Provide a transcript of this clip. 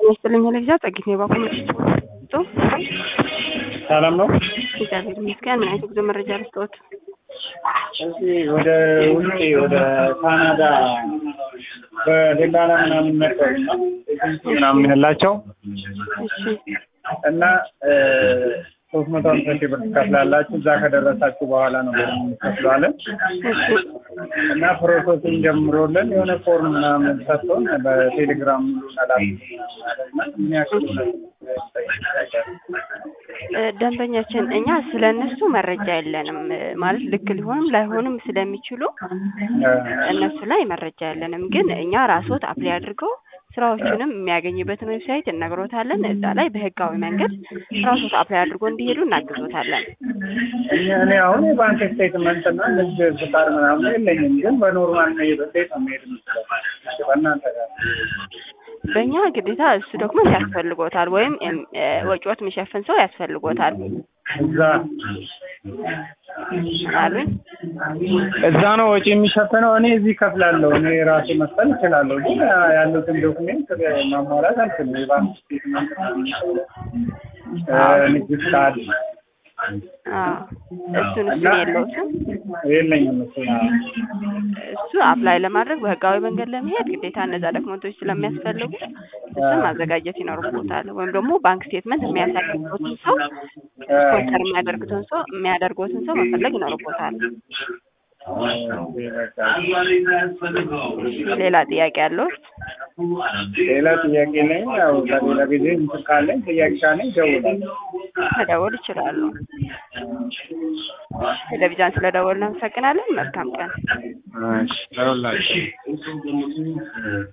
ይስጥልኝ ለጊዜ ጸጊት ነው ባኮ መጥቶ ሰላም ነው። እግዚአብሔር ይመስገን። ምን አይነት ጉዞ መረጃ ልስጥዎት? እዚህ ወደ ውጭ ወደ ካናዳ በደላላ ምናምን መጥተው እና ኤጀንሲ ምናምን የምንላቸው እሺ እና ሶስት መቶ ሀምሳ ሺህ ብር ትከፍላላችሁ። እዛ ከደረሳችሁ በኋላ ነው ብር የምትከፍለዋለን እሺ እና ፕሮሰሱን ጀምሮልን የሆነ ፎርም ምናምን ሰጥቶን በቴሌግራም ላላ ምን ያክል እ ደንበኛችን እኛ ስለ እነሱ መረጃ የለንም እ ማለት ልክ ሊሆንም ላይሆንም ስለሚችሉ እነሱ ላይ መረጃ የለንም። ግን እኛ ራስዎት አፕላይ አድርገው ስራዎቹንም የሚያገኙበትን ዌብሳይት እነግሮታለን። እዛ ላይ በህጋዊ መንገድ ራስዎት አፕላይ አድርጎ እንዲሄዱ እናግዞታለን። እኛ እኔ አሁን የባንክ ስቴትመንት እና ንግድ ፍቃድ ምናምን የለኝም፣ ግን በኖርማል ነው እንዴት ነው መሄድ የምችለው? በእናንተ ጋር በእኛ ግዴታ እሱ ዶክመንት ያስፈልጎታል ወይም እም፣ እ፣ ወጪዎት የሚሸፍን ሰው ያስፈልጎታል እዛ አሉኝ። እዛ ነው ወጪ የሚሸፍነው። እኔ እዚህ ከፍላለሁ። እኔ ራሴ መክፈል እችላለሁ፣ ግን ያሉትን ዶክሜንት ማሟላት አልችልም። የባንክ ስቴትመንት እ፣ ንግድ ፍቃድ አዎ እሱን እሱን የለውትም። የለኝም እሱ እሱ አፕላይ ለማድረግ በህጋዊ መንገድ ለመሄድ ግዴታ እነዛ ዶክመንቶች ስለሚያስፈልጉ እሱን ማዘጋጀት ይኖርቦታል። ወይም ደግሞ ባንክ ስቴትመንት የሚያሳድጉትን ሰው ስፖንሰር የሚያደርጉትን ሰው የሚያደርጉትን ሰው መፈለግ ይኖርቦታል። ሌላ ጥያቄ ያለው ሌላ ጥያቄ ነኝ። ያው ለሌላ ጊዜ እንትን ካለኝ ጥያቄ ካለኝ እደውላለሁ። መደወል ይችላሉ። ቴሌቪዥን ስለደወልን እናመሰግናለን። መልካም ቀን። እሺ፣ ደውላለሁ።